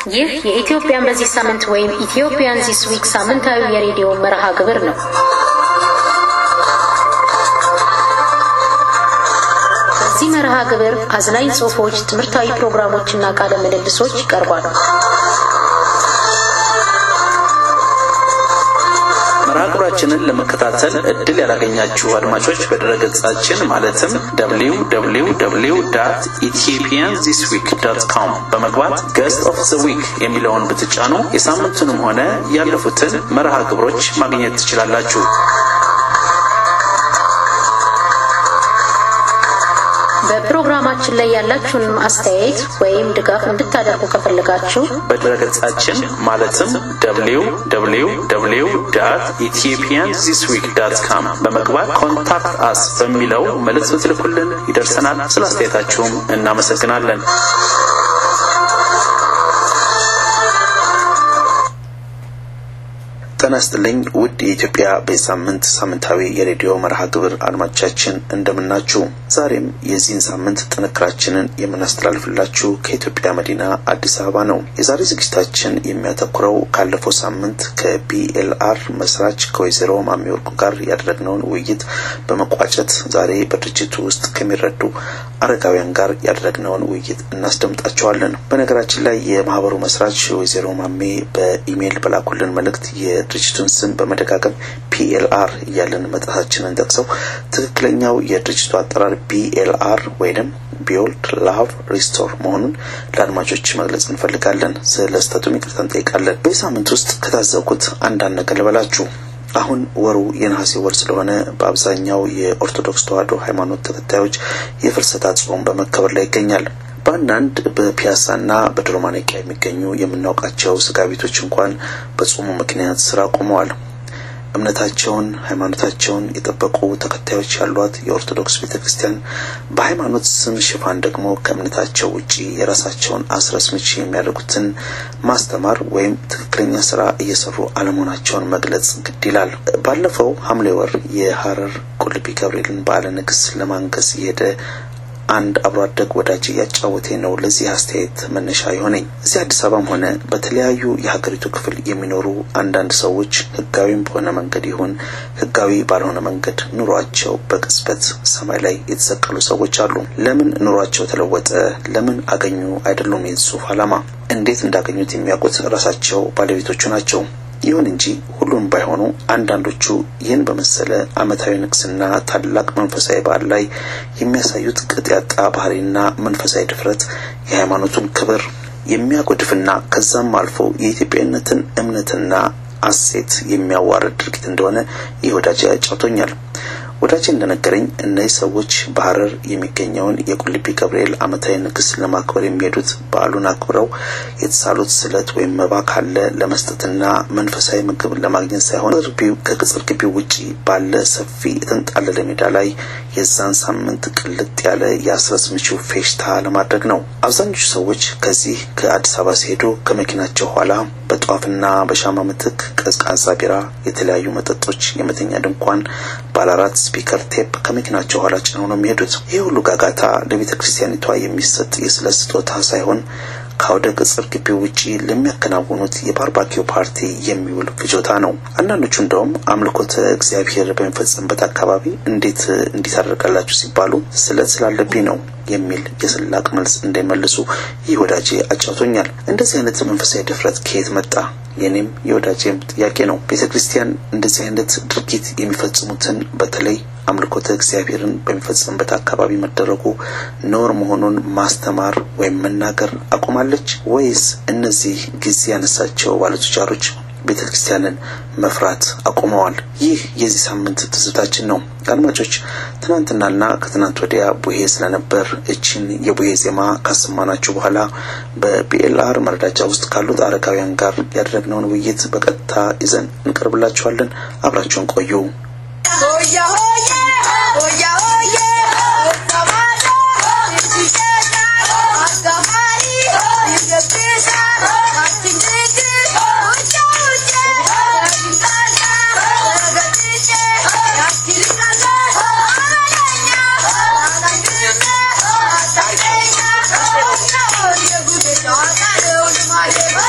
ይህ የኢትዮጵያን በዚህ ሳምንት ወይም ኢትዮጵያን ዚስ ዊክ ሳምንታዊ የሬዲዮ መርሃ ግብር ነው። በዚህ መርሃ ግብር አዝናኝ ጽሑፎች፣ ትምህርታዊ ፕሮግራሞችና ቃለ ምልልሶች ይቀርባሉ። መርሃ ግብራችንን ለመከታተል እድል ያላገኛችሁ አድማጮች በድረገጻችን ማለትም www ኢትዮጵያን ዚስ ዊክ ዶት ኮም በመግባት ገስት ኦፍ ዘ ዊክ የሚለውን ብትጫኑ የሳምንቱንም ሆነ ያለፉትን መርሃ ግብሮች ማግኘት ትችላላችሁ። በፕሮግራማችን ላይ ያላችሁን አስተያየት ወይም ድጋፍ እንድታደርጉ ከፈለጋችሁ በድረገጻችን ማለትም www ኢትዮጵያን ዚስ ዊክ ዳት ካም በመግባት ኮንታክት አስ በሚለው መልእክት ብትልኩልን ይደርሰናል። ስለ አስተያየታችሁም እናመሰግናለን። ጤና ይስጥልኝ ውድ የኢትዮጵያ በሳምንት ሳምንታዊ የሬዲዮ መርሃ ግብር አድማጮቻችን እንደምናችሁ። ዛሬም የዚህን ሳምንት ጥንክራችንን የምናስተላልፍላችሁ ከኢትዮጵያ መዲና አዲስ አበባ ነው። የዛሬ ዝግጅታችን የሚያተኩረው ካለፈው ሳምንት ከቢኤልአር መስራች ከወይዘሮ ማሚ ወርቁ ጋር ያደረግነውን ውይይት በመቋጨት ዛሬ በድርጅቱ ውስጥ ከሚረዱ አረጋውያን ጋር ያደረግነውን ውይይት እናስደምጣቸዋለን። በነገራችን ላይ የማህበሩ መስራች ወይዘሮ ማሜ በኢሜይል በላኩልን መልእክት የድርጅቱን ስም በመደጋገም ፒኤልአር እያለን መጥራታችንን ጠቅሰው ትክክለኛው የድርጅቱ አጠራር ቢኤልአር ወይንም ቢዮልድ ላቭ ሪስቶር መሆኑን ለአድማጮች መግለጽ እንፈልጋለን። ስለ ስህተቱም ይቅርታ እንጠይቃለን። በዚህ ሳምንት ውስጥ ከታዘብኩት አንዳንድ ነገር ልበላችሁ። አሁን ወሩ የነሐሴ ወር ስለሆነ በአብዛኛው የኦርቶዶክስ ተዋሕዶ ሃይማኖት ተከታዮች የፍልሰታ ጾም በመከበር ላይ ይገኛል። በአንዳንድ በፒያሳና በድሮ ማነቂያ የሚገኙ የምናውቃቸው ስጋ ቤቶች እንኳን በጾሙ ምክንያት ስራ ቆመዋል። እምነታቸውን ሃይማኖታቸውን የጠበቁ ተከታዮች ያሏት የኦርቶዶክስ ቤተ ክርስቲያን በሃይማኖት ስም ሽፋን ደግሞ ከእምነታቸው ውጪ የራሳቸውን አስረስምች የሚያደርጉትን ማስተማር ወይም ትክክለኛ ስራ እየሰሩ አለመሆናቸውን መግለጽ ግድ ይላል። ባለፈው ሐምሌ ወር የሀረር ቁልቢ ገብርኤልን በዓለ ንግስ ለማንገስ የሄደ አንድ አብሮ አደግ ወዳጅ እያጫወቴ ነው ለዚህ አስተያየት መነሻ የሆነኝ። እዚህ አዲስ አበባም ሆነ በተለያዩ የሀገሪቱ ክፍል የሚኖሩ አንዳንድ ሰዎች ህጋዊም በሆነ መንገድ ይሁን ህጋዊ ባልሆነ መንገድ ኑሯቸው በቅጽበት ሰማይ ላይ የተሰቀሉ ሰዎች አሉ። ለምን ኑሯቸው ተለወጠ? ለምን አገኙ? አይደሉም የዚህ ጽሁፍ ዓላማ። እንዴት እንዳገኙት የሚያውቁት ራሳቸው ባለቤቶቹ ናቸው። ይሁን እንጂ ሁሉም ባይሆኑ አንዳንዶቹ ይህን በመሰለ ዓመታዊ ንግስና ታላቅ መንፈሳዊ በዓል ላይ የሚያሳዩት ቅጥ ያጣ ባህሪና መንፈሳዊ ድፍረት የሃይማኖቱን ክብር የሚያጎድፍና ከዛም አልፎ የኢትዮጵያዊነትን እምነትና አሴት የሚያዋርድ ድርጊት እንደሆነ ይህ ወዳጅ ያጫውቶኛል። ወዳጅ እንደነገረኝ እነዚህ ሰዎች በሀረር የሚገኘውን የቁልቢ ገብርኤል ዓመታዊ ንግስ ለማክበር የሚሄዱት በዓሉን አክብረው የተሳሉት ስለት ወይም መባ ካለ ለመስጠትና መንፈሳዊ ምግብ ለማግኘት ሳይሆን ከቅጽር ግቢው ውጪ ባለ ሰፊ የተንጣለለ ሜዳ ላይ የዛን ሳምንት ቅልጥ ያለ የአስረስ ምቹ ፌሽታ ለማድረግ ነው። አብዛኞቹ ሰዎች ከዚህ ከአዲስ አበባ ሲሄዱ ከመኪናቸው ኋላ በጧፍና በሻማ ምትክ ቀዝቃዛ ቢራ፣ የተለያዩ መጠጦች፣ የመተኛ ድንኳን፣ ባለአራት ስፒከር ቴፕ ከመኪናቸው ኋላ ጭነው ነው የሚሄዱት። ይህ ሁሉ ጋጋታ ለቤተ ክርስቲያኒቷ የሚሰጥ የስለት ስጦታ ሳይሆን ከአውደ ቅጽር ግቢው ውጪ ለሚያከናውኑት የባርባኪው ፓርቲ የሚውል ፍጆታ ነው። አንዳንዶቹ እንደውም አምልኮተ እግዚአብሔር በሚፈጸምበት አካባቢ እንዴት እንዲህ ታደርጋላችሁ ሲባሉ ስለት ስላለብኝ ነው የሚል የስላቅ መልስ እንዳይመልሱ ይህ ወዳጄ አጫውቶኛል። እንደዚህ አይነት መንፈሳዊ ድፍረት ከየት መጣ? የኔም የወዳጄም ጥያቄ ነው። ቤተ ክርስቲያን እንደዚህ አይነት ድርጊት የሚፈጽሙትን በተለይ አምልኮተ እግዚአብሔርን በሚፈጸምበት አካባቢ መደረጉ ኖር መሆኑን ማስተማር ወይም መናገር አቁማለች ወይስ እነዚህ ጊዜ ያነሳቸው ባለቱጃሮች ቤተ ክርስቲያንን መፍራት አቁመዋል? ይህ የዚህ ሳምንት ትዝታችን ነው። አድማጮች፣ ትናንትናና ከትናንት ወዲያ ቡሄ ስለነበር እችን የቡሄ ዜማ ካሰማናችሁ በኋላ በቢኤልአር መረዳጃ ውስጥ ካሉት አረጋውያን ጋር ያደረግነውን ውይይት በቀጥታ ይዘን እንቀርብላችኋለን። አብራችሁን ቆዩ። Yeah.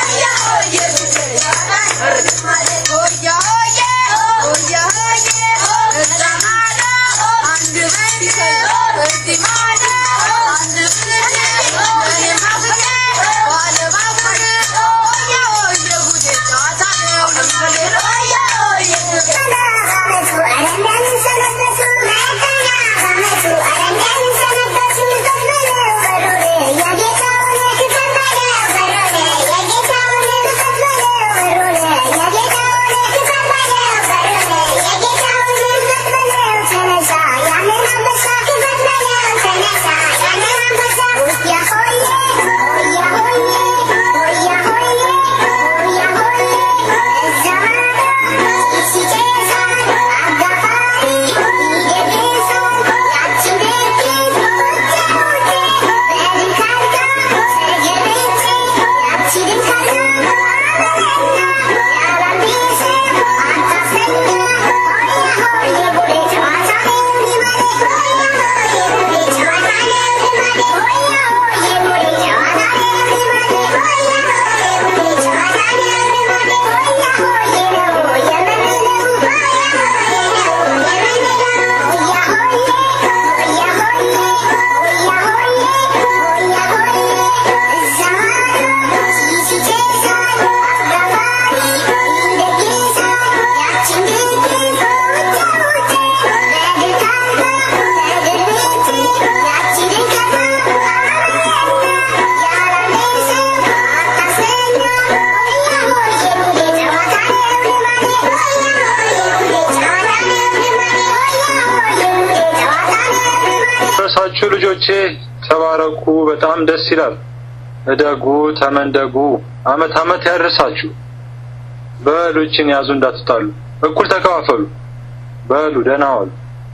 አድማጮቼ ተባረኩ። በጣም ደስ ይላል። እደጉ፣ ተመንደጉ፣ አመት አመት ያደርሳችሁ። በሉችን ያዙ እንዳትጣሉ፣ እኩል ተከፋፈሉ። በሉ ደህና ዋሉ።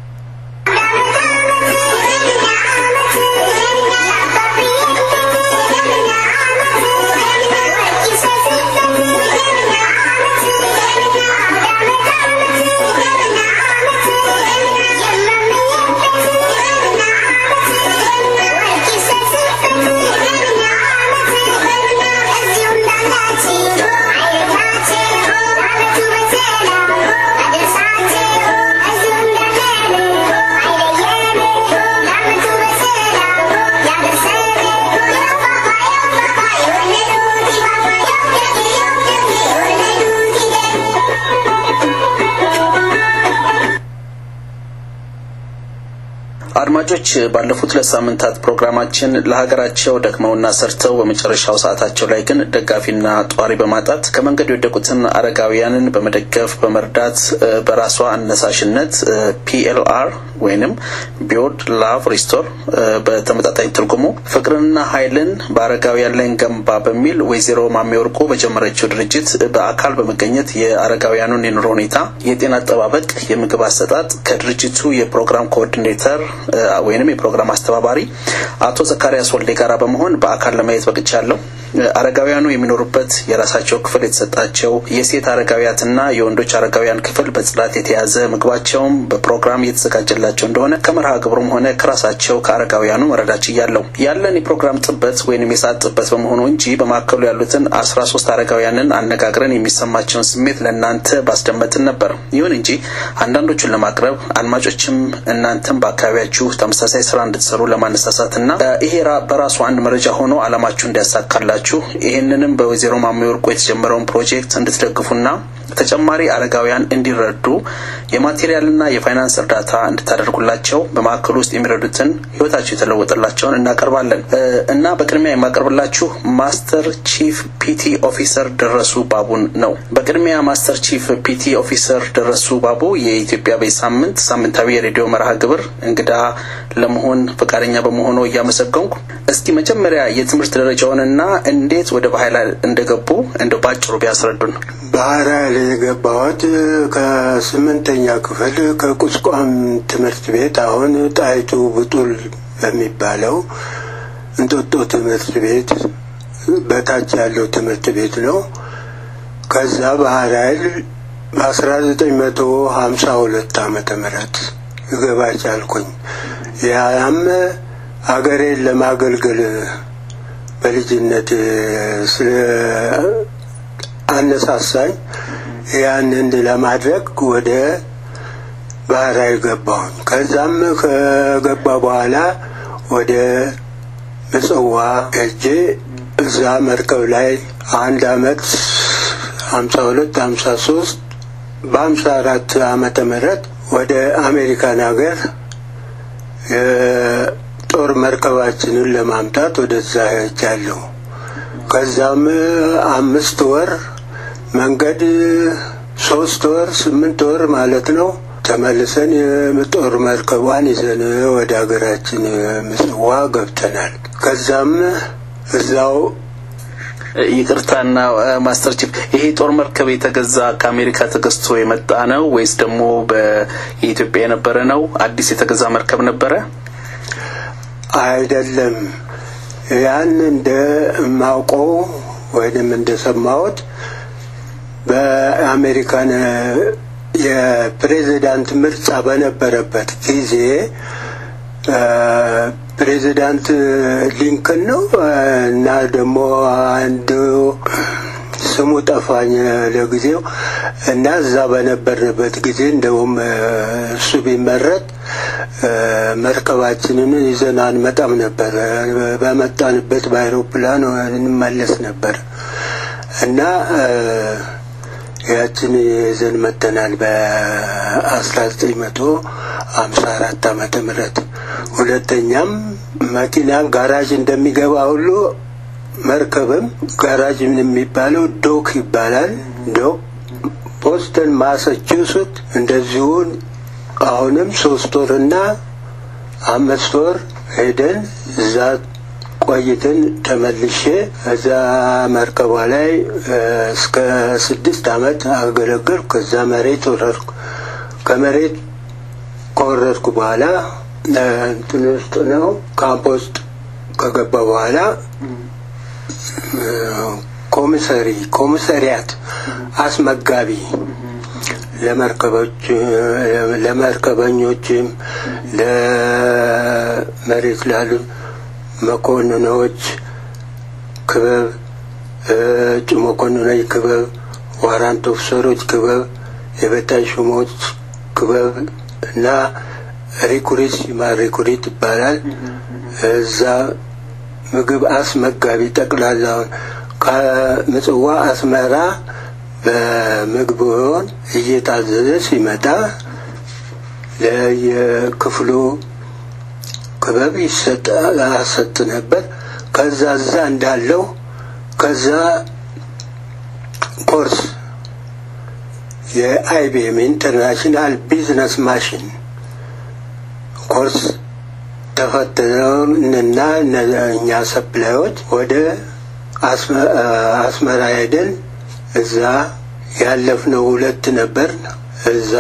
አድማጮች ባለፉት ሁለት ሳምንታት ፕሮግራማችን ለሀገራቸው ደክመውና ሰርተው በመጨረሻው ሰዓታቸው ላይ ግን ደጋፊና ጧሪ በማጣት ከመንገድ የወደቁትን አረጋውያንን በመደገፍ በመርዳት በራሷ አነሳሽነት ፒኤልአር ወይንም ቢዮርድ ላቭ ሪስቶር በተመጣጣኝ ትርጉሙ ፍቅርንና ኃይልን በአረጋውያን ላይ እንገንባ በሚል ወይዘሮ ማሜ ወርቁ በጀመረችው ድርጅት በአካል በመገኘት የአረጋውያኑን የኑሮ ሁኔታ፣ የጤና አጠባበቅ፣ የምግብ አሰጣጥ ከድርጅቱ የፕሮግራም ኮኦርዲኔተር ወይንም የፕሮግራም አስተባባሪ አቶ ዘካሪያስ ወልዴ ጋራ በመሆን በአካል ለማየት በቅቻለሁ። አረጋውያኑ የሚኖሩበት የራሳቸው ክፍል የተሰጣቸው የሴት አረጋውያትና የወንዶች አረጋውያን ክፍል በጽዳት የተያዘ ምግባቸውም በፕሮግራም እየተዘጋጀላቸው እንደሆነ ከመርሃ ግብሩም ሆነ ከራሳቸው ከአረጋውያኑ መረዳት ችያለሁ። ያለን የፕሮግራም ጥበት ወይንም የሰዓት ጥበት በመሆኑ እንጂ በማዕከሉ ያሉትን አስራ ሶስት አረጋውያንን አነጋግረን የሚሰማቸውን ስሜት ለእናንተ ባስደመጥን ነበር። ይሁን እንጂ አንዳንዶቹን ለማቅረብ አድማጮችም እናንተም በአካባቢያችሁ ተመሳሳይ ስራ እንድትሰሩ ለማነሳሳትና ይሄ በራሱ አንድ መረጃ ሆኖ አላማችሁ እንዲያሳካላችሁ ይህንንም በወይዘሮ ማሜ ወርቁ የተጀመረውን ፕሮጀክት እንድትደግፉና ተጨማሪ አረጋውያን እንዲረዱ የማቴሪያልና የፋይናንስ እርዳታ እንድታደርጉላቸው በማዕከሉ ውስጥ የሚረዱትን ህይወታቸው የተለወጠላቸውን እናቀርባለን እና በቅድሚያ የማቀርብላችሁ ማስተር ቺፍ ፒቲ ኦፊሰር ደረሱ ባቡን ነው። በቅድሚያ ማስተር ቺፍ ፒቲ ኦፊሰር ደረሱ ባቡ የኢትዮጵያ ቤት ሳምንት ሳምንታዊ የሬዲዮ መርሃ ግብር እንግዳ ለመሆን ፈቃደኛ በመሆኑ እያመሰገንኩ እስኪ መጀመሪያ የትምህርት ደረጃውንና እንዴት ወደ ባህል እንደገቡ እንደው ባጭሩ ቢያስረዱን። ባህር ኃይል የገባሁት ከስምንተኛ ክፍል ከቁስቋም ትምህርት ቤት አሁን ጣይቱ ብጡል በሚባለው እንጦጦ ትምህርት ቤት በታች ያለው ትምህርት ቤት ነው። ከዛ ባህር ኃይል በአስራ ዘጠኝ መቶ ሀምሳ ሁለት ዓመተ ምህረት ልገባ ቻልኩኝ። ያም አገሬን ለማገልገል በልጅነት ስለ አነሳሳኝ ያንን ለማድረግ ወደ ባህር ኃይል ገባሁኝ። ከዛም ከገባ በኋላ ወደ ምጽዋ ሄጄ እዛ መርከብ ላይ አንድ አመት ሀምሳ ሁለት ሀምሳ ሶስት በሀምሳ አራት አመተ ምህረት ወደ አሜሪካን ሀገር የጦር መርከባችንን ለማምጣት ወደዛ ሄጃለሁ። ከዛም አምስት ወር መንገድ ሶስት ወር ስምንት ወር ማለት ነው ተመልሰን የጦር መርከቧን ይዘን ወደ ሀገራችን ምጽዋ ገብተናል። ከዛም እዛው ይቅርታና ማስተር ቺፍ ይሄ ጦር መርከብ የተገዛ ከአሜሪካ ተገዝቶ የመጣ ነው ወይስ ደግሞ በኢትዮጵያ የነበረ ነው? አዲስ የተገዛ መርከብ ነበረ? አይደለም። ያን እንደማውቀው ወይንም እንደሰማሁት በአሜሪካን የፕሬዚዳንት ምርጫ በነበረበት ጊዜ ፕሬዚዳንት ሊንከን ነው እና ደግሞ አንዱ ስሙ ጠፋኝ ለጊዜው እና እዛ በነበርንበት ጊዜ እንደውም እሱ ቢመረጥ መርከባችንን ይዘን አንመጣም ነበር። በመጣንበት በአይሮፕላን እንመለስ ነበር እና ያችን ይዘን መተናል በአስራ ዘጠኝ መቶ ሀምሳ አራት ዓመተ ምህረት ሁለተኛም መኪናም ጋራጅ እንደሚገባ ሁሉ መርከብም ጋራጅ የሚባለው ዶክ ይባላል። ዶክ ቦስተን ማሳቹሴት እንደዚሁን አሁንም ሶስት ወርና አምስት ወር ሄደን እዛ ቆይተን ተመልሼ እዛ መርከቧ ላይ እስከ ስድስት አመት አገለገልኩ። ከዛ መሬት ወረድኩ። ከመሬት ከወረድኩ በኋላ እንትን ውስጥ ነው ካምፕ ውስጥ ከገባ በኋላ ኮሚሰሪ ኮሚሰሪያት አስመጋቢ ለመርከቦች ለመርከበኞችም ለመሬት ላሉ መኮንኖች ክበብ እጩ መኮንኖች ክበብ ዋራንት ኦፊሰሮች ክበብ የበታች ሹሞች ክበብ እና ሪኩሪት ሲማ ሪኩሪት ይባላል። እዛ ምግብ አስመጋቢ ጠቅላላውን ከምጽዋ አስመራ በምግብ ሆን እየታዘዘ ሲመጣ ለየክፍሉ ክበብ ይሰጥ አሰጥ ነበር። ከዛ እዛ እንዳለው ከዛ ኮርስ የአይቢኤም ኢንተርናሽናል ቢዝነስ ማሽን ኮርስ ተፈትነውና እኛ ሰፕላዮች ወደ አስመራ ሄደን እዛ ያለፍነው ሁለት ነበር። እዛ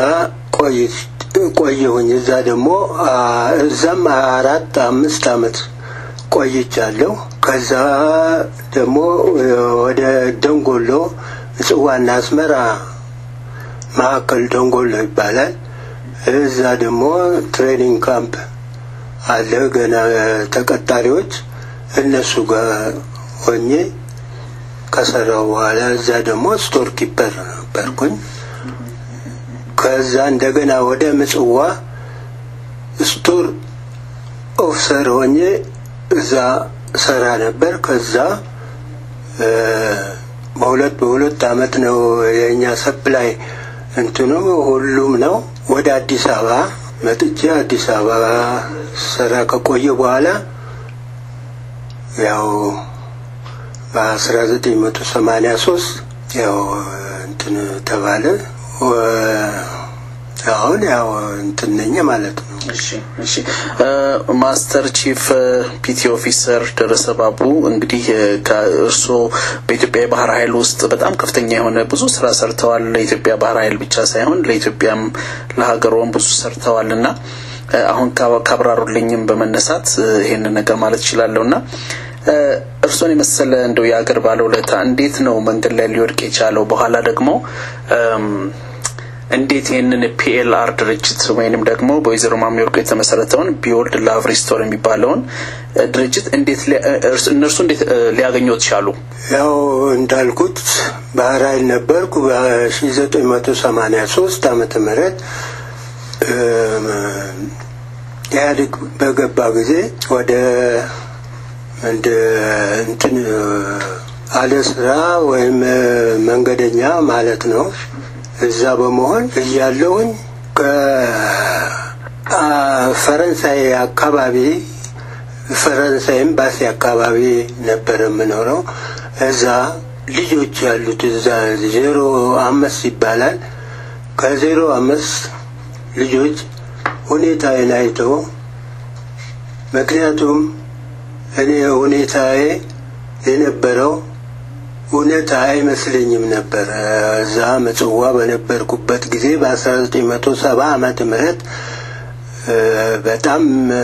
ቆየሁኝ። እዛ ደግሞ እዛም አራት አምስት አመት ቆይቻለሁ። ከዛ ደግሞ ወደ ደንጎሎ ምጽዋና አስመራ ማዕከል ደንጎሎ ይባላል። እዛ ደግሞ ትሬኒንግ ካምፕ አለ። ገና ተቀጣሪዎች እነሱ ጋር ሆኜ ከሰራው በኋላ እዛ ደግሞ ስቶር ኪፐር ነበርኩኝ። ከዛ እንደገና ወደ ምጽዋ ስቶር ኦፊሰር ሆኜ እዛ ሰራ ነበር። ከዛ በሁለት በሁለት አመት ነው የእኛ ሰፕላይ እንትኑ ሁሉም ነው ወደ አዲስ አበባ መጥቼ አዲስ አበባ ሰራ ከቆየ በኋላ ያው በአስራ ዘጠኝ መቶ ሰማኒያ ሶስት ያው እንትን ተባለ። አሁን ያው እንትን ነኝ ማለት ነው። እሺ እሺ። ማስተር ቺፍ ፒቲ ኦፊሰር ደረሰ ባቡ እንግዲህ ከእርስዎ በኢትዮጵያ የባህር ኃይል ውስጥ በጣም ከፍተኛ የሆነ ብዙ ስራ ሰርተዋል። ለኢትዮጵያ ባህር ኃይል ብቻ ሳይሆን ለኢትዮጵያም ለሀገሯም ብዙ ሰርተዋል እና አሁን ካብራሩልኝም በመነሳት ይሄንን ነገር ማለት እችላለሁ እና እርሶን የመሰለ እንደው የአገር ባለውለታ እንዴት ነው መንገድ ላይ ሊወድቅ የቻለው? በኋላ ደግሞ እንዴት ይህንን ፒኤልአር ድርጅት ወይንም ደግሞ በወይዘሮ ማሚ ወርቁ የተመሰረተውን ቢወልድ ላቭ ሪስቶር የሚባለውን ድርጅት እንዴት እነርሱ እንዴት ሊያገኙት ቻሉ? ያው እንዳልኩት ባህር ኃይል ነበርኩ በሺ ዘጠኝ መቶ ሰማኒያ ሶስት ዓመተ ምህረት ኢህአዴግ በገባ ጊዜ ወደ እንደ እንትን አለ ስራ ወይም መንገደኛ ማለት ነው። እዛ በመሆን እያለውኝ ከፈረንሳይ አካባቢ ፈረንሳይ ኤምባሲ አካባቢ ነበር የምኖረው። እዛ ልጆች ያሉት እዛ ዜሮ አምስት ይባላል። ከዜሮ አምስት ልጆች ሁኔታዬን አይተው ምክንያቱም እኔ ሁኔታዬ የነበረው እውነት አይመስለኝም ነበር። እዛ ምጽዋ በነበርኩበት ጊዜ በአስራ ዘጠኝ መቶ ሰባ ዓመተ ምህረት በጣም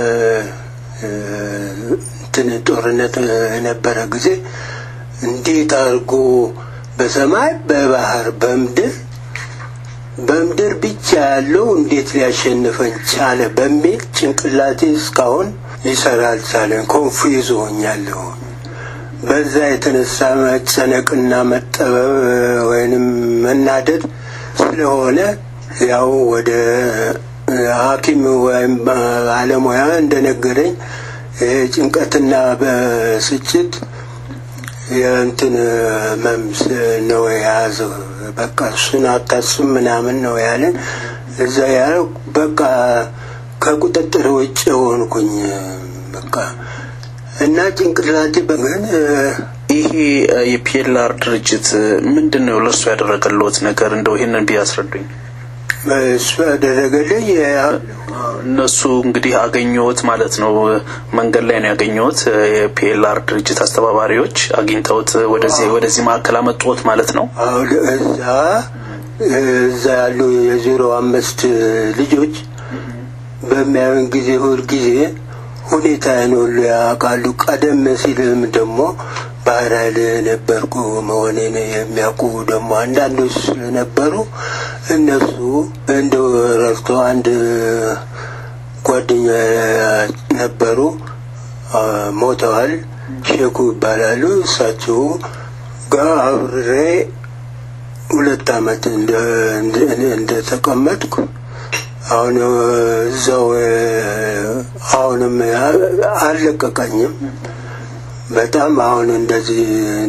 እንትን ጦርነት የነበረ ጊዜ እንዴት አድርጎ በሰማይ በባህር በምድር በምድር ብቻ ያለው እንዴት ሊያሸንፈን ቻለ በሚል ጭንቅላቴ እስካሁን ሊሰራ አልቻለን። ኮንፊውዝ ሆኛለሁ። በዛ የተነሳ መጨነቅና መጠበብ ወይንም መናደድ ስለሆነ ያው ወደ ሐኪም ወይም ባለሙያ እንደነገረኝ ጭንቀትና በስጭት የእንትን መምስ ነው የያዘው። በቃ እሱን አታስብ ምናምን ነው ያለን። እዛ ያለው በቃ ከቁጥጥር ውጭ ሆንኩኝ በቃ እና ጭንቅላቴ በምን ይሄ የፒኤልአር ድርጅት ምንድን ነው ለእሱ ያደረገለት ነገር? እንደው ይህንን ቢያስረዱኝ። እሱ ያደረገልኝ እነሱ እንግዲህ አገኘሁት ማለት ነው። መንገድ ላይ ነው ያገኘሁት። የፒኤልአር ድርጅት አስተባባሪዎች አግኝተውት ወደዚህ ወደዚህ ማዕከል አመጡት ማለት ነው። አሁን እዛ እዛ ያሉ የዜሮ አምስት ልጆች በሚያዩን ጊዜ ሁል ጊዜ ሁኔታዬን ሁሉ ያውቃሉ። ቀደም ሲልም ደግሞ ባህር ኃይል ነበርኩ መሆኔን የሚያውቁ ደግሞ አንዳንዶች ስለነበሩ እነሱ እንደው ረድቶ አንድ ጓደኛ ነበሩ፣ ሞተዋል። ሼኩ ይባላሉ። እሳቸው ጋር አብሬ ሁለት ዓመት እንደተቀመጥኩ አሁን እዛው አሁንም አልለቀቀኝም። በጣም አሁን እንደዚህ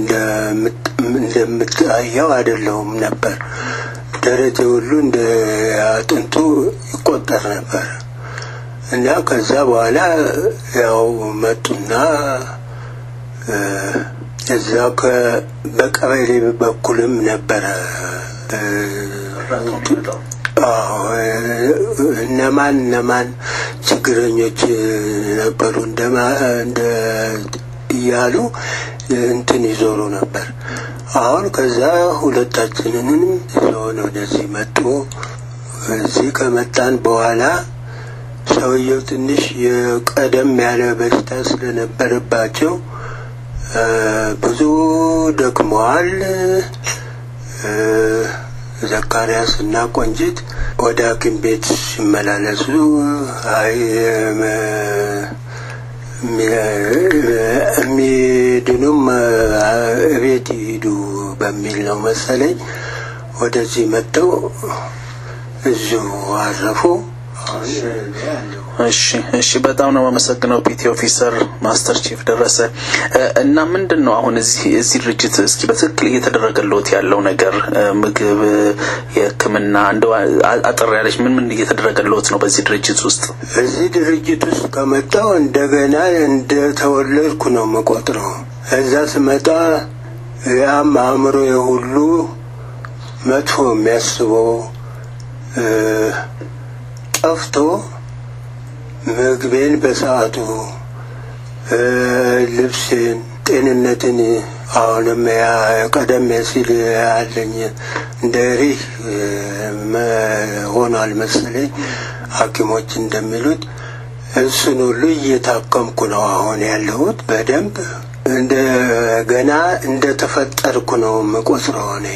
እንደምታየው አይደለሁም ነበር። ደረቴ ሁሉ እንደ አጥንቱ ይቆጠር ነበር እና ከዛ በኋላ ያው መጡና እዛ በቀበሌ በኩልም ነበረ እነማን እነማን ችግረኞች ነበሩ እንደማ እንደ እያሉ እንትን ይዞሩ ነበር። አሁን ከዛ ሁለታችንንም ይዘውን ወደዚህ መጡ። እዚህ ከመጣን በኋላ ሰውየው ትንሽ የቀደም ያለ በሽታ ስለነበረባቸው ብዙ ደክመዋል። ዘካርያስ እና ቆንጂት ወደ ሐኪም ቤት ሲመላለሱ አይ የሚድኑም እቤት ይሂዱ በሚል ነው መሰለኝ ወደዚህ መጥተው እዚሁ አረፉ። እሺ እሺ፣ በጣም ነው የማመሰግነው ፒቲ ኦፊሰር ማስተር ቺፍ ደረሰ። እና ምንድን ነው አሁን እዚህ እዚህ ድርጅት እስኪ በትክክል እየተደረገለት ያለው ነገር ምግብ፣ የሕክምና እንደው አጠር ያለች ምን ምን እየተደረገለት ነው በዚህ ድርጅት ውስጥ? እዚህ ድርጅት ውስጥ ከመጣው እንደገና እንደተወለድኩ ነው የምቆጥረው። እዛ ስመጣ ያም አእምሮ ሁሉ መጥፎ የሚያስበው ጠፍቶ ምግቤን በሰዓቱ ልብሴን፣ ጤንነትን አሁንም ቀደም ሲል ያለኝ እንደ ሪህ ሆኗል መሰለኝ ሐኪሞች እንደሚሉት እሱን ሁሉ እየታከምኩ ነው አሁን ያለሁት። በደንብ እንደ ገና እንደተፈጠርኩ ነው የምቆጥረው እኔ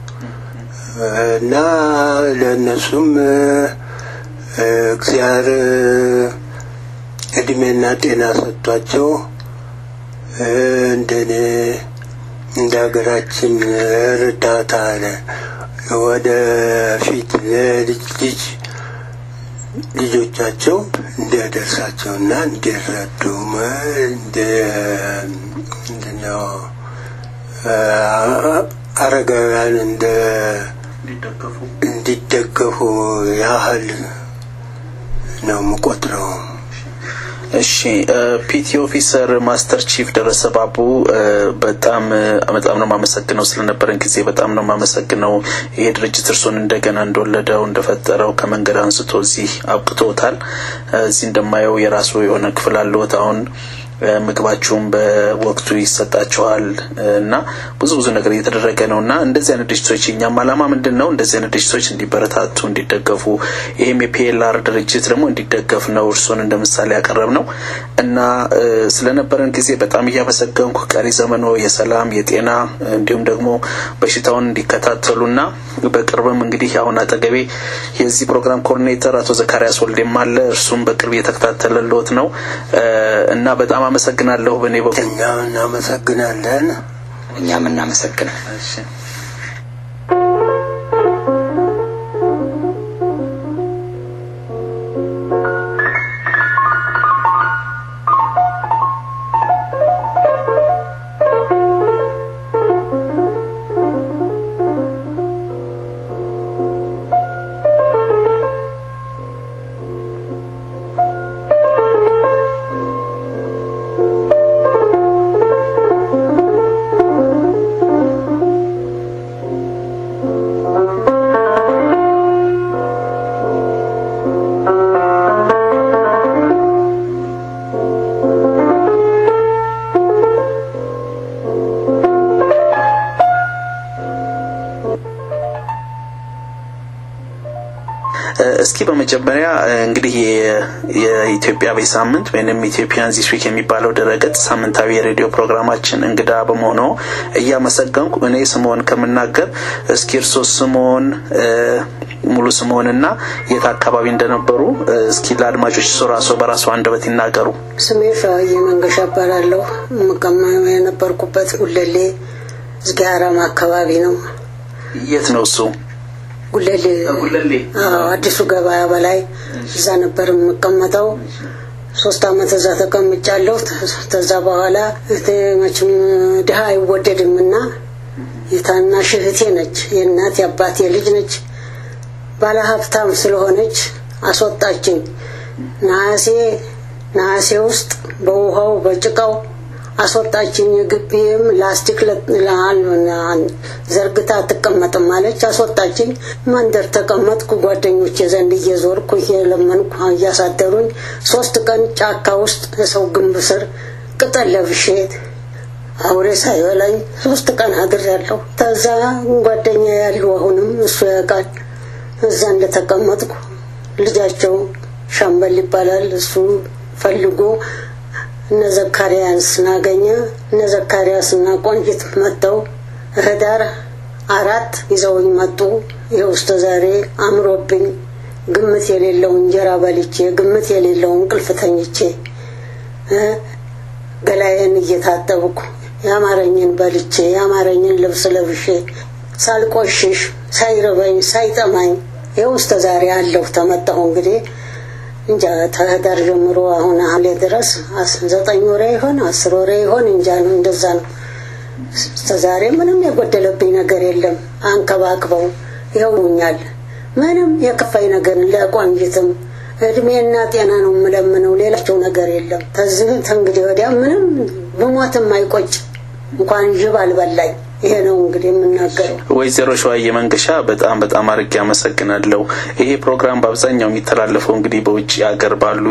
እና ለእነሱም እግዚአብሔር እድሜና ጤና ሰጥቷቸው እንደኔ እንደ ሀገራችን እርዳታ ወደ ፊት ለልጅ ልጅ ልጆቻቸው እንዲያደርሳቸውና እንዲረዱ እንደ ምንድነው አረጋውያን እንደ እንዲደገፉ ያህል ነው የምቆጥረው። እሺ ፒቲ ኦፊሰር ማስተር ቺፍ ደረሰ ባቡ በጣም በጣም ነው የማመሰግነው ስለነበረን ጊዜ በጣም ነው የማመሰግነው። ይሄ ድርጅት እርሶን እንደገና እንደወለደው እንደፈጠረው ከመንገድ አንስቶ እዚህ አብቅቶታል። እዚህ እንደማየው የራሱ የሆነ ክፍል አለዎት አሁን ምግባችሁም በወቅቱ ይሰጣችኋል እና ብዙ ብዙ ነገር እየተደረገ ነው እና እንደዚህ አይነት ድርጅቶች እኛም አላማ ምንድን ነው እንደዚህ አይነት ድርጅቶች እንዲበረታቱ እንዲደገፉ ይህም የፒኤልአር ድርጅት ደግሞ እንዲደገፍ ነው እርሶን እንደ ምሳሌ ያቀረብ ነው እና ስለነበረን ጊዜ በጣም እያመሰገንኩ ቀሪ ዘመኖ የሰላም የጤና እንዲሁም ደግሞ በሽታውን እንዲከታተሉና በቅርብም እንግዲህ አሁን አጠገቤ የዚህ ፕሮግራም ኮኦርዲኔተር አቶ ዘካሪያስ ወልዴም አለ እርሱም በቅርብ እየተከታተለልዎት ነው እና በጣም አመሰግናለሁ። በእኔ በኩል እኛም እናመሰግናለን። እኛም እናመሰግናለን። እስኪ በመጀመሪያ እንግዲህ የኢትዮጵያ ቤት ሳምንት ወይም ኢትዮጵያን ዚስ ዊክ የሚባለው ድረገጽ ሳምንታዊ የሬዲዮ ፕሮግራማችን እንግዳ በመሆኑ እያመሰገንኩ እኔ ስምኦን ከምናገር እስኪ እርሶ ስምኦን ሙሉ ስምኦንና የት አካባቢ እንደነበሩ እስኪ ለአድማጮች እሱ ራሱ በራሱ አንደበት ይናገሩ። ስሜ ሸዋዬ መንገሻ እባላለሁ። የምቀማው የነበርኩበት ጉለሌ ዝጊያራም አካባቢ ነው። የት ነው እሱ? ጉለሌ ጉለሌ አዲሱ ገበያ በላይ እዛ ነበር የምቀመጠው። ሶስት አመት እዛ ተቀምጫለሁ። ከዛ በኋላ መቼም ድሀ አይወደድም እና የታናሽ እህቴ ነች፣ የእናት የአባቴ ልጅ ነች። ባለ ሀብታም ስለሆነች አስወጣችኝ። ነሐሴ ነሐሴ ውስጥ በውሃው በጭቃው አስወጣችኝ። ግቢም ላስቲክ ዘርግታ አትቀመጥም አለች። አስወጣችኝ። መንደር ተቀመጥኩ። ጓደኞቼ ዘንድ እየዞርኩ እየለመንኩ እያሳደሩኝ ሶስት ቀን ጫካ ውስጥ የሰው ግንብ ስር ቅጠል ለብሼ አውሬ ሳይበላኝ ሶስት ቀን አድሬያለሁ። ከዛ ጓደኛ ያለው አሁንም እሱ ያውቃል እዛ እንደተቀመጥኩ ልጃቸው ሻምበል ይባላል እሱ ፈልጎ እነ ዘካርያስ ናገኘ እነ ዘካርያስና ቆንጂት መጥተው ህዳር አራት ይዘውኝ መጡ። ይኸው እስከ ዛሬ አምሮብኝ ግምት የሌለው እንጀራ በልቼ ግምት የሌለው እንቅልፍ ተኝቼ ገላዬን እየታጠብኩ ያማረኝን በልቼ ያማረኝን ልብስ ለብሼ ሳልቆሽሽ ሳይርበኝ ሳይጠማኝ ይኸው እስከ ዛሬ አለሁ። ተመጣሁ እንግዲህ እንጃ ተህዳር ጀምሮ አሁን ሐምሌ ድረስ ዘጠኝ ወሬ ይሆን አስር ወሬ ይሆን እንጃ ነው እንደዛ ነው። እስከ ዛሬ ምንም የጎደለብኝ ነገር የለም። አንከባክበው ይኸውኛል። ምንም የከፋኝ ነገር ለቆንጅትም እድሜና ጤና ነው የምለምነው። ሌላቸው ነገር የለም። ከዚህ ተንግዲህ ወዲያ ምንም ብሞትም አይቆጭ እንኳን ጅብ አልበላኝ። ይሄ ነው እንግዲህ የምናገረው። ወይዘሮ ሸዋዬ መንገሻ በጣም በጣም አድርጌ አመሰግናለሁ። ይሄ ፕሮግራም በአብዛኛው የሚተላለፈው እንግዲህ በውጭ ሀገር ባሉ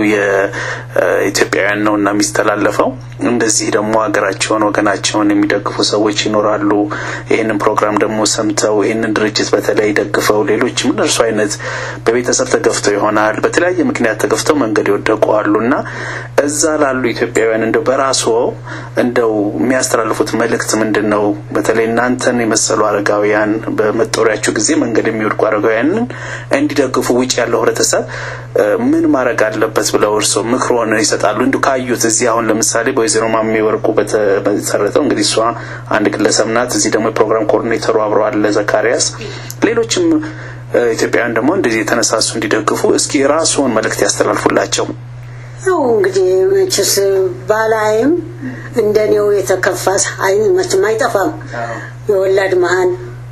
የኢትዮጵያውያን ነው እና የሚስተላለፈው እንደዚህ ደግሞ ሀገራቸውን ወገናቸውን የሚደግፉ ሰዎች ይኖራሉ። ይህንን ፕሮግራም ደግሞ ሰምተው ይህንን ድርጅት በተለይ ደግፈው ሌሎችም እነርሱ አይነት በቤተሰብ ተገፍተው ይሆናል በተለያየ ምክንያት ተገፍተው መንገድ የወደቁ አሉ እና እዛ ላሉ ኢትዮጵያውያን እንደው በራስዎ እንደው የሚያስተላልፉት መልእክት ምንድን ነው? በተለይ እናንተን የመሰሉ አረጋውያን በመጦሪያችሁ ጊዜ መንገድ የሚወድቁ አረጋውያንን እንዲደግፉ ውጭ ያለው ህብረተሰብ ምን ማድረግ አለበት ብለው እርስዎ ምክሮን ይሰጣሉ? እንዲሁ ካዩት እዚህ አሁን ለምሳሌ በወይዘሮ ማሚ ወርቁ በተመሰረተው እንግዲህ እሷ አንድ ግለሰብ ናት። እዚህ ደግሞ የፕሮግራም ኮኦርዲኔተሩ አብረው አለ ዘካሪያስ፣ ሌሎችም ኢትዮጵያውያን ደግሞ እንደዚህ የተነሳሱ እንዲደግፉ እስኪ ራስዎን መልእክት ያስተላልፉላቸው። ያው እንግዲህ መቼስ ባላይም እንደኔው የተከፋ አይን መቼም አይጠፋም። የወላድ መሀን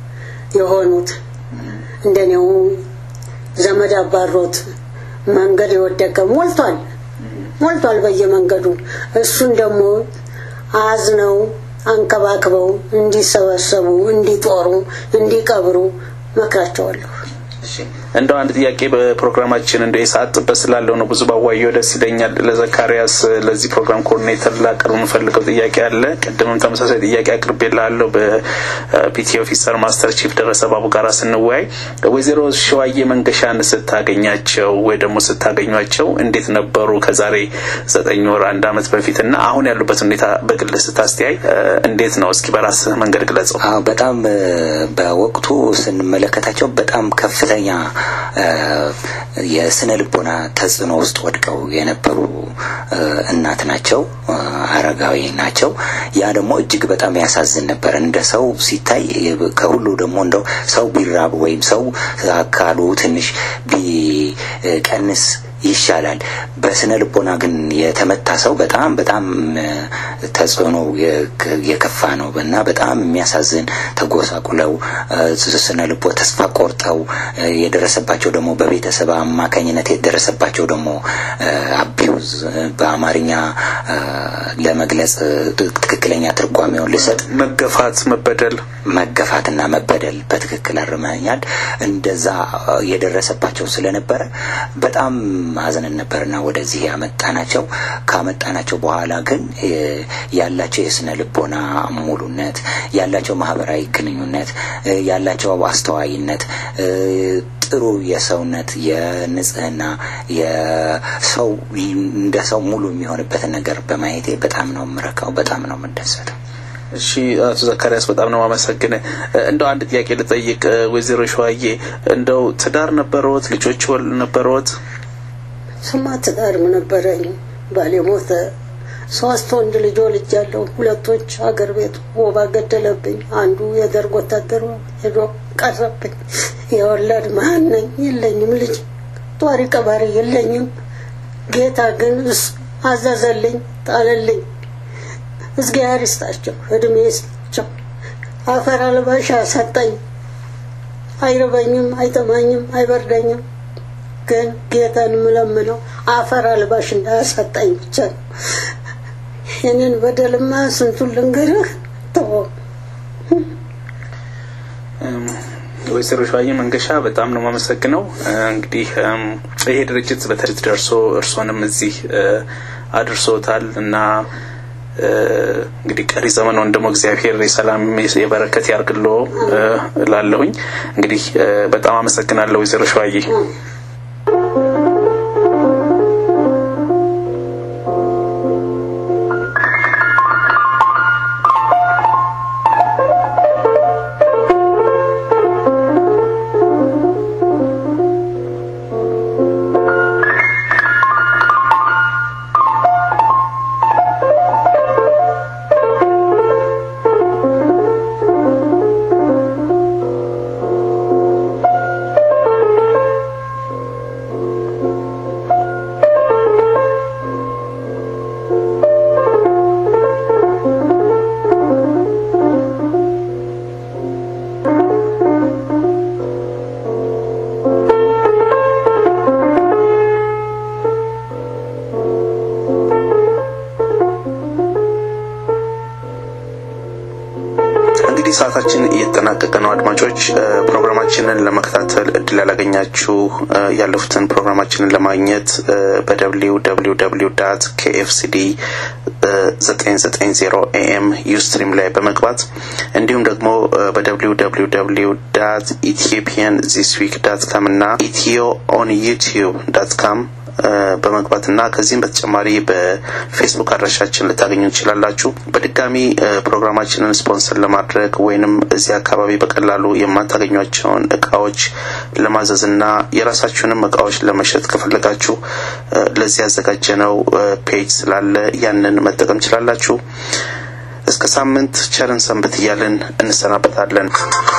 የሆኑት እንደኔው ዘመድ አባሮት መንገድ የወደቀ ሞልቷል ሞልቷል በየመንገዱ። እሱን ደግሞ አዝነው አንከባክበው እንዲሰበሰቡ፣ እንዲጦሩ፣ እንዲቀብሩ መክራቸዋለሁ። እንደው አንድ ጥያቄ በፕሮግራማችን እንደ የሰዓት ጥበት ስላለው ነው ብዙ ባዋየው ደስ ይለኛል። ለዘካሪያስ ለዚህ ፕሮግራም ኮኦርዲኔተር ላቀርብ የምፈልገው ጥያቄ አለ። ቅድምም ተመሳሳይ ጥያቄ አቅርቤልሃለሁ በፒቲ ኦፊሰር ማስተር ቺፍ ደረሰ ባቡ ጋር ስንወያይ ወይዘሮ ሸዋዬ መንገሻን ስታገኛቸው ወይ ደግሞ ስታገኟቸው እንዴት ነበሩ? ከዛሬ ዘጠኝ ወር አንድ አመት በፊት እና አሁን ያሉበት ሁኔታ በግል ስታስተያይ እንዴት ነው? እስኪ በራስህ መንገድ ግለጸው። በጣም በወቅቱ ስንመለከታቸው በጣም ከፍተኛ የስነ ልቦና ተጽዕኖ ውስጥ ወድቀው የነበሩ እናት ናቸው፣ አረጋዊ ናቸው። ያ ደግሞ እጅግ በጣም ያሳዝን ነበር። እንደ ሰው ሲታይ ከሁሉ ደግሞ እንደው ሰው ቢራብ ወይም ሰው አካሉ ትንሽ ቢቀንስ ይሻላል። በስነ ልቦና ግን የተመታ ሰው በጣም በጣም ተጽዕኖ የከፋ ነው እና በጣም የሚያሳዝን ተጎሳቁለው ስነ ልቦ ተስፋ ቆርጠው የደረሰባቸው ደግሞ በቤተሰብ አማካኝነት የደረሰባቸው ደግሞ አቢዩዝ በአማርኛ ለመግለጽ ትክክለኛ ትርጓሜውን ልሰጥ መገፋት፣ መበደል መገፋትና መበደል በትክክል አርመኛል። እንደዛ የደረሰባቸው ስለነበረ በጣም አዝነን ነበርና ወደዚህ ያመጣናቸው። ካመጣናቸው በኋላ ግን ያላቸው የስነ ልቦና ሙሉነት፣ ያላቸው ማህበራዊ ግንኙነት፣ ያላቸው አስተዋይነት ጥሩ የሰውነት የንጽህና የሰው እንደ ሰው ሙሉ የሚሆንበትን ነገር በማየቴ በጣም ነው የምረካው፣ በጣም ነው የምደሰተው። እሺ አቶ ዘካሪያስ በጣም ነው ማመሰግን። እንደው አንድ ጥያቄ ልጠይቅ ወይዘሮ ሸዋዬ እንደው ትዳር ነበረዎት? ልጆች ወል ነበረዎት? ስማ ትዳርም ነበረኝ። ባሌ ሞተ። ሶስት ወንድ ልጅ ወልጃለሁ። ሁለቶች አገር ቤት ወባ ገደለብኝ። አንዱ የደርግ ወታደር ሄዶ ቀረብኝ። የወለድ መሀን ነኝ። የለኝም ልጅ ጧሪ ቀባሪ የለኝም። ጌታ ግን እሱ አዘዘልኝ፣ ጣለልኝ። እግዚአብሔር ይስጣቸው፣ እድሜ ይስጣቸው። አፈር አልባሽ ሰጠኝ። አይርበኝም፣ አይጠማኝም፣ አይበርደኝም። ግን ጌታን ምለምነው አፈር አልባሽ እንዳያሰጠኝ ብቻ ነው። ይህንን በደልማ ስንቱን ልንገርህ ተወው። ወይዘሮ ሸዋዬ መንገሻ በጣም ነው የማመሰግነው። እንግዲህ ይሄ ድርጅት በትርት ደርሶ እርሶንም እዚህ አድርሶታል እና እንግዲህ ቀሪ ዘመኑን ደግሞ እግዚአብሔር የሰላም የበረከት ያርግሎ ላለሁኝ እንግዲህ በጣም አመሰግናለሁ ወይዘሮ ሸዋዬ። እንግዲህ ሰዓታችን እየተጠናቀቀ ነው። አድማጮች ፕሮግራማችንን ለመከታተል እድል ያላገኛችሁ ያለፉትን ፕሮግራማችንን ለማግኘት በደብሊው ደብሊው ደብሊው ዳት ኬኤፍሲዲ ዘጠኝ ዘጠኝ ዜሮ ኤኤም ዩስትሪም ላይ በመግባት እንዲሁም ደግሞ በደብሊው ደብሊው ደብሊው ዳት ኢትዮጵያን ዚስ ዊክ ዳት ካም እና ኢትዮ ኦን ዩቲዩብ ዳት ካም በመግባት እና ከዚህም በተጨማሪ በፌስቡክ አድራሻችን ልታገኙ ትችላላችሁ። በድጋሚ ፕሮግራማችንን ስፖንሰር ለማድረግ ወይንም እዚህ አካባቢ በቀላሉ የማታገኟቸውን እቃዎች ለማዘዝ እና የራሳችሁንም እቃዎች ለመሸጥ ከፈለጋችሁ ለዚህ ያዘጋጀነው ፔጅ ስላለ ያንን መጠቀም ትችላላችሁ። እስከ ሳምንት ቸርን ሰንብት እያልን እንሰናበታለን።